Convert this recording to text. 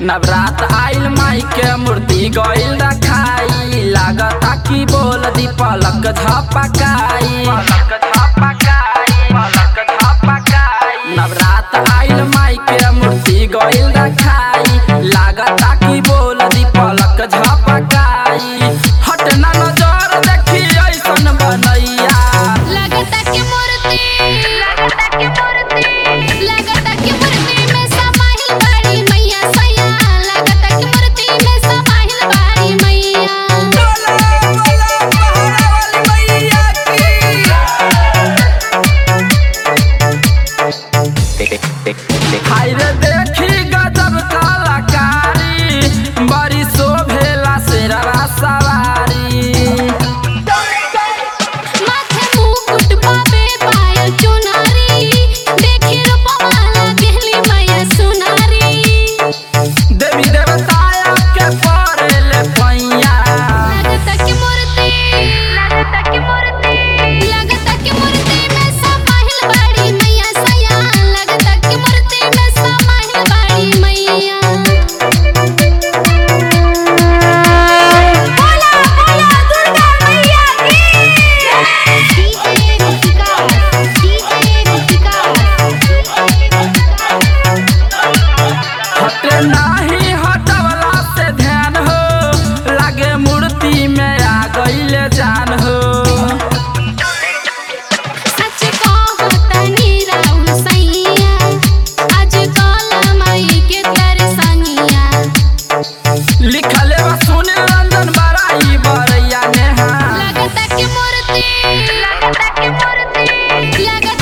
नवरात आइल माई के मूर्ति गइल रखाई लागता कि बोल दी पलक झपकाई नवरात आइल माई के मूर्ति गइल रखाई लागता कि बोल दी पलक झपकाई हट ना नजर देखी ऐसन बनैया लगता के मूर्ति लगता के मूर्ति लगता के मूर्ति में समाहिल बाड़ी मैया सैया लगता के मूर्ति में समाहिल बाड़ी मैया हाय रे देखी गजब कलाकारी बड़ी शोभेला शेरवा सवारी माथे मुकुट बाबे पायल चुनारी देखी रूपवा लागेली मैया सुनारी देवी देवताया के पड़ेले पैया लगता के मूर्ति लगता के मूर्ति लगता के मूर्ति में समाहिल बाड़ी मैया सैया लगता के मूर्ति में समाहिल बाड़ी मैया बोला बोला दुर्गा मैया की डीजे रुचिका डीजे रुचिका हटे नाही हटवला से ध्यान हो लागे मूर्ति में आ गईले जान हो सच कहतनी राउल सैया आज कल माई के तरसनिया लिखले बा सुने रंजन बड़ाई बरैया नेहा लगता के मूर्ति लगता के मूर्ति लगता